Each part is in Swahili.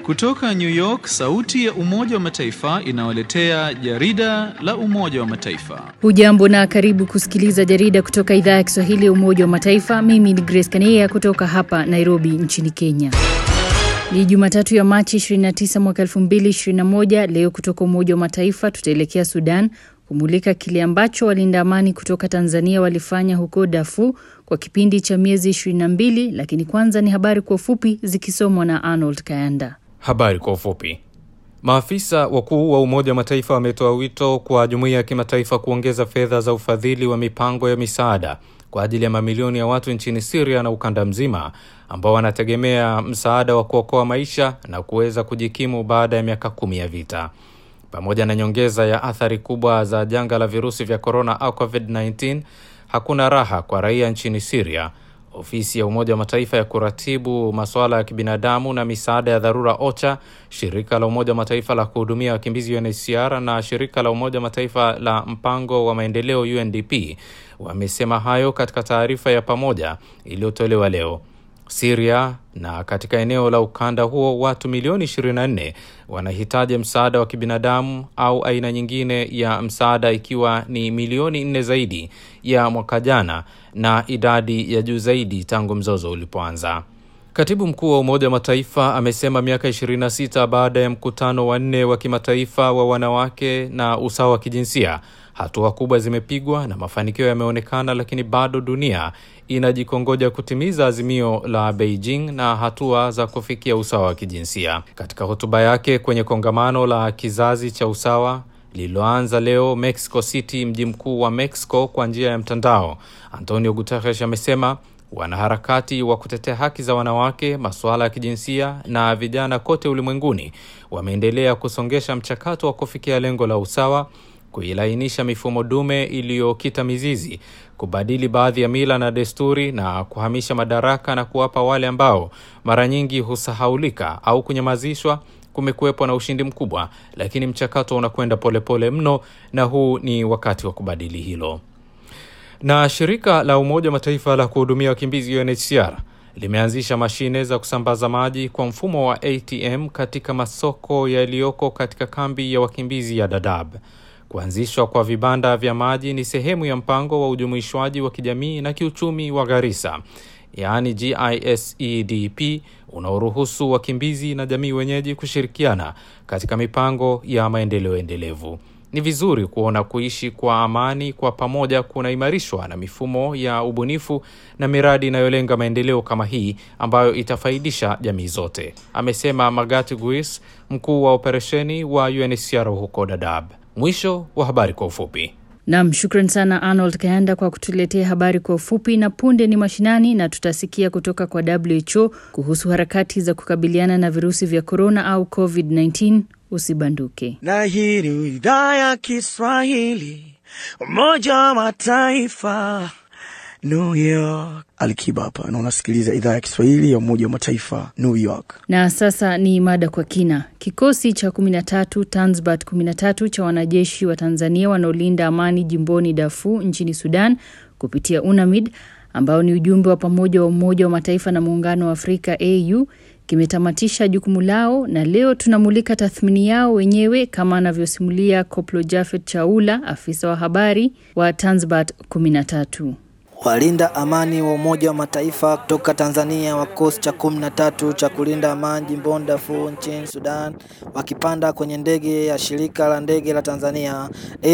Kutoka New York, sauti ya Umoja wa Mataifa inawaletea jarida la Umoja wa Mataifa. Hujambo na karibu kusikiliza jarida kutoka idhaa ya Kiswahili ya Umoja wa Mataifa. Mimi ni Grace Kania kutoka hapa Nairobi nchini Kenya. Ni Jumatatu ya Machi 29 mwaka 2021. Leo kutoka Umoja wa Mataifa tutaelekea Sudan kumulika kile ambacho walinda amani kutoka Tanzania walifanya huko Darfur kwa kipindi cha miezi 22, lakini kwanza ni habari kwa ufupi zikisomwa na Arnold Kayanda. Habari kwa ufupi. Maafisa wakuu wa Umoja wa Mataifa wametoa wito kwa jumuiya ya kimataifa kuongeza fedha za ufadhili wa mipango ya misaada kwa ajili ya mamilioni ya watu nchini Syria na ukanda mzima ambao wanategemea msaada wa kuokoa maisha na kuweza kujikimu baada ya miaka kumi ya vita. Pamoja na nyongeza ya athari kubwa za janga la virusi vya korona au COVID-19, hakuna raha kwa raia nchini Syria. Ofisi ya Umoja wa Mataifa ya kuratibu masuala ya kibinadamu na misaada ya dharura OCHA, shirika la Umoja wa Mataifa la kuhudumia wakimbizi UNHCR na shirika la Umoja wa Mataifa la mpango wa maendeleo UNDP wamesema hayo katika taarifa ya pamoja iliyotolewa leo. Syria na katika eneo la ukanda huo watu milioni 24 wanahitaji msaada wa kibinadamu au aina nyingine ya msaada ikiwa ni milioni nne zaidi ya mwaka jana na idadi ya juu zaidi tangu mzozo ulipoanza. Katibu mkuu wa Umoja wa Mataifa amesema miaka 26 baada ya mkutano wa nne wa kimataifa wa wanawake na usawa wa kijinsia, hatua kubwa zimepigwa na mafanikio yameonekana, lakini bado dunia inajikongoja kutimiza azimio la Beijing na hatua za kufikia usawa wa kijinsia. Katika hotuba yake kwenye kongamano la kizazi cha usawa lililoanza leo Mexico City, mji mkuu wa Mexico, kwa njia ya mtandao, Antonio Guterres amesema wanaharakati wa kutetea haki za wanawake, masuala ya kijinsia na vijana kote ulimwenguni wameendelea kusongesha mchakato wa kufikia lengo la usawa, kuilainisha mifumo dume iliyokita mizizi, kubadili baadhi ya mila na desturi na kuhamisha madaraka na kuwapa wale ambao mara nyingi husahaulika au kunyamazishwa. Kumekuwepo na ushindi mkubwa, lakini mchakato unakwenda polepole mno, na huu ni wakati wa kubadili hilo na shirika la Umoja wa Mataifa la kuhudumia wakimbizi UNHCR limeanzisha mashine za kusambaza maji kwa mfumo wa ATM katika masoko yaliyoko katika kambi ya wakimbizi ya Dadaab. Kuanzishwa kwa vibanda vya maji ni sehemu ya mpango wa ujumuishwaji wa kijamii na kiuchumi wa Garissa, yaani GISEDP, unaoruhusu wakimbizi na jamii wenyeji kushirikiana katika mipango ya maendeleo endelevu. Ni vizuri kuona kuishi kwa amani kwa pamoja kunaimarishwa na mifumo ya ubunifu na miradi inayolenga maendeleo kama hii ambayo itafaidisha jamii zote, amesema Magati Guis, mkuu wa operesheni wa UNHCR huko Dadaab. Mwisho wa habari kwa ufupi. Nam, shukran sana Arnold Kayanda kwa kutuletea habari kwa ufupi. Na punde ni mashinani, na tutasikia kutoka kwa WHO kuhusu harakati za kukabiliana na virusi vya korona au COVID-19. Usibanduke. Na hii ni idhaa ya Kiswahili, Umoja wa Mataifa, New York. Alikiba hapa na unasikiliza idhaa ya Kiswahili ya Umoja wa Mataifa, New York. Na sasa ni mada kwa kina. Kikosi cha 13 Tanzbat 13 cha wanajeshi wa Tanzania wanaolinda amani jimboni Darfur nchini Sudan kupitia UNAMID ambao ni ujumbe wa pamoja wa Umoja wa Mataifa na Muungano wa Afrika AU kimetamatisha jukumu lao na leo tunamulika tathmini yao wenyewe kama anavyosimulia Koplo Jafet Chaula, afisa wa habari wa Tanzbat 13. Walinda amani wa Umoja wa Mataifa kutoka Tanzania wa kikosi cha kumi na tatu cha kulinda amani jimboni Darfur nchini Sudan wakipanda kwenye ndege ya shirika la ndege la Tanzania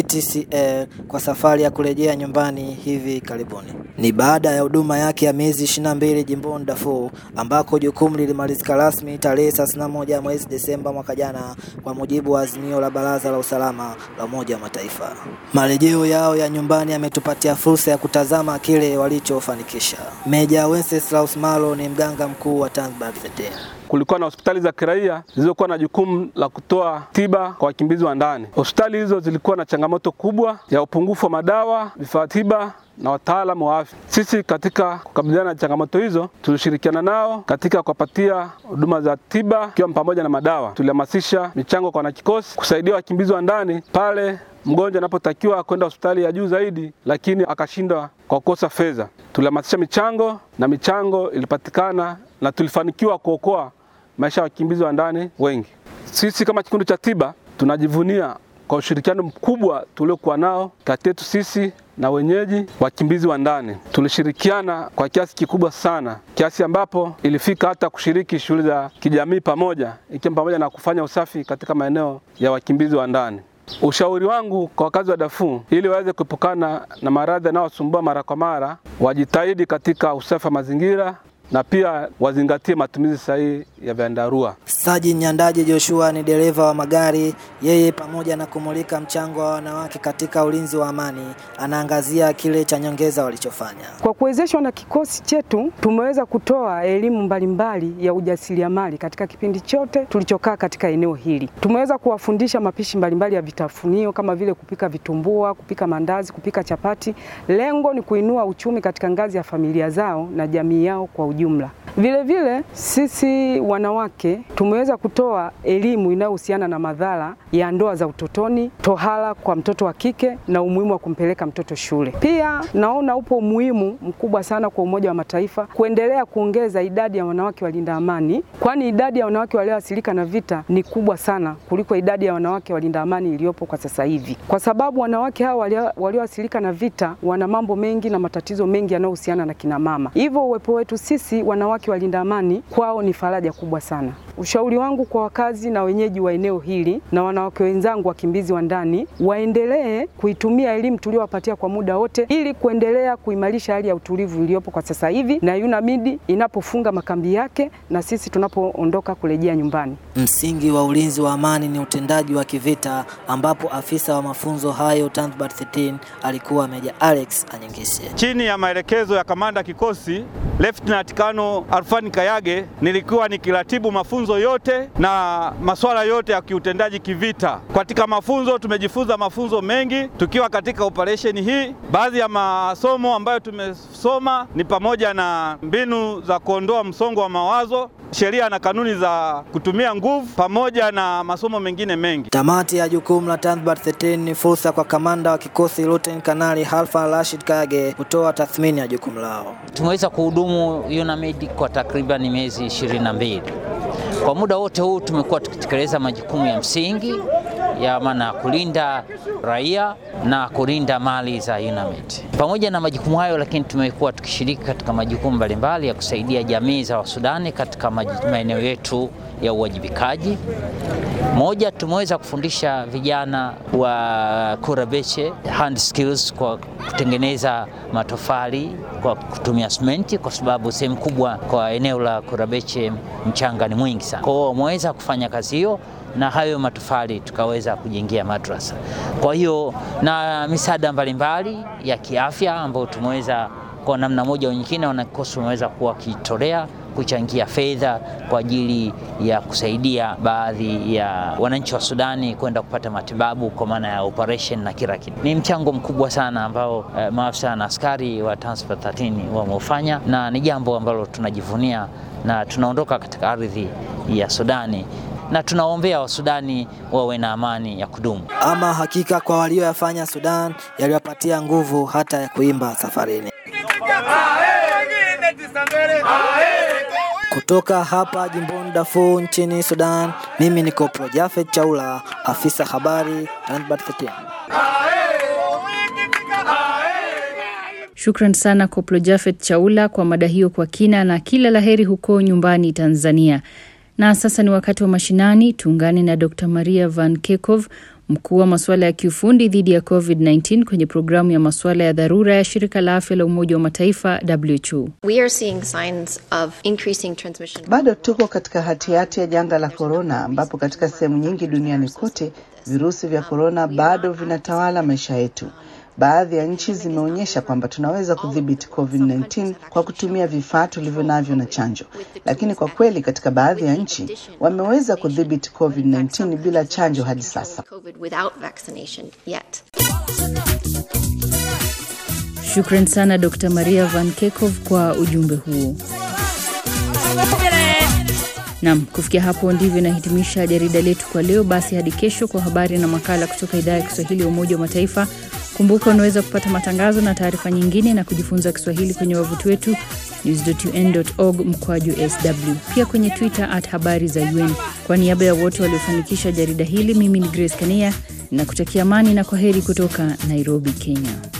ATCL kwa safari ya kurejea nyumbani hivi karibuni. Ni baada ya huduma yake ya miezi 22 jimboni Darfur ambako jukumu lilimalizika rasmi tarehe 31 mwezi Desemba mwaka jana kwa mujibu wa azimio la Baraza la Usalama la Umoja wa Mataifa. Marejeo yao ya nyumbani yametupatia fursa ya kutazama kile walichofanikisha. Meja Wenceslaus Malo ni mganga mkuu wa Tanzbat Vetea. Kulikuwa na hospitali za kiraia zilizokuwa na jukumu la kutoa tiba kwa wakimbizi wa ndani. Hospitali hizo zilikuwa na changamoto kubwa ya upungufu wa madawa, vifaa tiba na wataalamu wa afya. Sisi katika kukabiliana na changamoto hizo tulishirikiana nao katika kuwapatia huduma za tiba ikiwa pamoja na madawa. Tulihamasisha michango kwa wanakikosi kusaidia wakimbizi wa ndani pale mgonjwa anapotakiwa kwenda hospitali ya juu zaidi, lakini akashindwa kwa kukosa fedha. Tulihamasisha michango na michango ilipatikana na tulifanikiwa kuokoa maisha ya wakimbizi wa ndani wengi. Sisi kama kikundi cha tiba tunajivunia kwa ushirikiano mkubwa tuliokuwa nao kati yetu sisi na wenyeji wakimbizi wa ndani. Tulishirikiana kwa kiasi kikubwa sana, kiasi ambapo ilifika hata kushiriki shughuli za kijamii pamoja, ikiwa pamoja na kufanya usafi katika maeneo ya wakimbizi wa ndani. Ushauri wangu kwa wakazi wa Darfur ili waweze kuepukana na maradhi yanayowasumbua mara kwa mara, wajitahidi katika usafi wa mazingira na pia wazingatie matumizi sahihi ya vyandarua. Saji Nyandaji Joshua ni dereva wa magari. Yeye pamoja na kumulika mchango wa wanawake katika ulinzi wa amani, anaangazia kile cha nyongeza walichofanya. Kwa kuwezeshwa na kikosi chetu, tumeweza kutoa elimu mbalimbali ya ujasiriamali katika kipindi chote tulichokaa katika eneo hili. Tumeweza kuwafundisha mapishi mbalimbali ya vitafunio kama vile kupika vitumbua, kupika mandazi, kupika chapati. Lengo ni kuinua uchumi katika ngazi ya familia zao na jamii yao kwa ujumla. Vile vile sisi wanawake tumeweza kutoa elimu inayohusiana na madhara ya ndoa za utotoni, tohara kwa mtoto wa kike na umuhimu wa kumpeleka mtoto shule. Pia naona upo umuhimu mkubwa sana kwa Umoja wa Mataifa kuendelea kuongeza idadi ya wanawake walinda amani, kwani idadi ya wanawake walioathirika na vita ni kubwa sana kuliko idadi ya wanawake walinda amani iliyopo kwa sasa hivi, kwa sababu wanawake hawa walioathirika na vita wana mambo mengi na matatizo mengi yanayohusiana na kina mama. Hivyo uwepo wetu sisi wanawake walinda amani kwao ni faraja kubwa sana. Ushauri wangu kwa wakazi na wenyeji wa eneo hili na wanawake wenzangu wakimbizi wa ndani, waendelee kuitumia elimu tuliowapatia kwa muda wote ili kuendelea kuimarisha hali ya utulivu iliyopo kwa sasa hivi, na UNAMID inapofunga makambi yake na sisi tunapoondoka kurejea nyumbani. Msingi wa ulinzi wa amani ni utendaji wa kivita, ambapo afisa wa mafunzo hayo Tanzbat 13 alikuwa Meja Alex Anyingisye. Chini ya maelekezo ya kamanda kikosi Lieutenant Kano Alfani Kayage, nilikuwa nikiratibu mafunzo yote na masuala yote ya kiutendaji kivita. Katika mafunzo tumejifunza mafunzo mengi tukiwa katika operesheni hii. Baadhi ya masomo ambayo tumesoma ni pamoja na mbinu za kuondoa msongo wa mawazo, sheria na kanuni za kutumia nguvu, pamoja na masomo mengine mengi. Tamati ya jukumu la Tanzbat 13 ni fursa kwa kamanda wa kikosi Luteni Kanali Halfa Rashid Kage kutoa tathmini ya jukumu lao. Tumeweza kuhudumu UNAMID kwa takriban miezi ishirini na mbili. Kwa muda wote huu tumekuwa tukitekeleza majukumu ya msingi ya maana kulinda raia na kulinda mali za UNAMID. Pamoja na majukumu hayo, lakini tumekuwa tukishiriki katika majukumu mbalimbali ya kusaidia jamii za Wasudani katika maeneo yetu ya uwajibikaji. Moja, tumeweza kufundisha vijana wa Kurabeche hand skills kwa kutengeneza matofali kwa kutumia simenti, kwa sababu sehemu kubwa kwa eneo la Kurabeche mchanga ni mwingi sana. Kwa hiyo wameweza kufanya kazi hiyo na hayo matofali tukaweza kujengia madrasa. Kwa hiyo na misaada mbalimbali ya kiafya ambayo tumeweza kwa namna moja au nyingine, wanakikosi wameweza kuwa wakitolea kuchangia fedha kwa ajili ya kusaidia baadhi ya wananchi wa Sudani kwenda kupata matibabu kwa maana ya operation na kila kitu. Ni mchango mkubwa sana ambao eh, maafisa na askari wa Tanzbat 13 wameufanya na ni jambo ambalo tunajivunia na tunaondoka katika ardhi ya Sudani na tunaombea Wasudani wawe na amani ya kudumu. Ama hakika kwa walioyafanya Sudan yaliwapatia nguvu hata ya kuimba safarini. Kutoka hapa jimboni Darfur nchini Sudan, mimi ni Kopro Jafet Chaula, afisa habari Tanzbat 13. Shukran sana Koplo Jafet Chaula kwa mada hiyo kwa kina, na kila laheri huko nyumbani Tanzania. Na sasa ni wakati wa mashinani. Tuungane na Dr Maria Van Kekov, mkuu wa masuala ya kiufundi dhidi ya COVID-19 kwenye programu ya masuala ya dharura ya shirika la afya la Umoja wa Mataifa WHO. We are seeing signs of increasing transmission. Bado tuko katika hatihati ya janga la korona, ambapo katika sehemu nyingi duniani kote virusi vya korona bado vinatawala maisha yetu. Baadhi ya nchi zimeonyesha kwamba tunaweza kudhibiti COVID-19 kwa kutumia vifaa tulivyo navyo na chanjo, lakini kwa kweli katika baadhi ya nchi wameweza kudhibiti COVID-19 bila chanjo hadi sasa. COVID without vaccination yet. Shukran sana Dr Maria Van Kekov kwa ujumbe huo. Nam, kufikia hapo ndivyo inahitimisha jarida letu kwa leo. Basi hadi kesho kwa habari na makala kutoka idhaa ya Kiswahili ya Umoja wa Mataifa. Kumbuka unaweza kupata matangazo na taarifa nyingine na kujifunza Kiswahili kwenye wavuti wetu news.un.org mkwaju sw, pia kwenye Twitter at habari za UN. Kwa niaba ya wote waliofanikisha jarida hili, mimi ni Grace Kania na kutakia amani na kwa heri kutoka Nairobi, Kenya.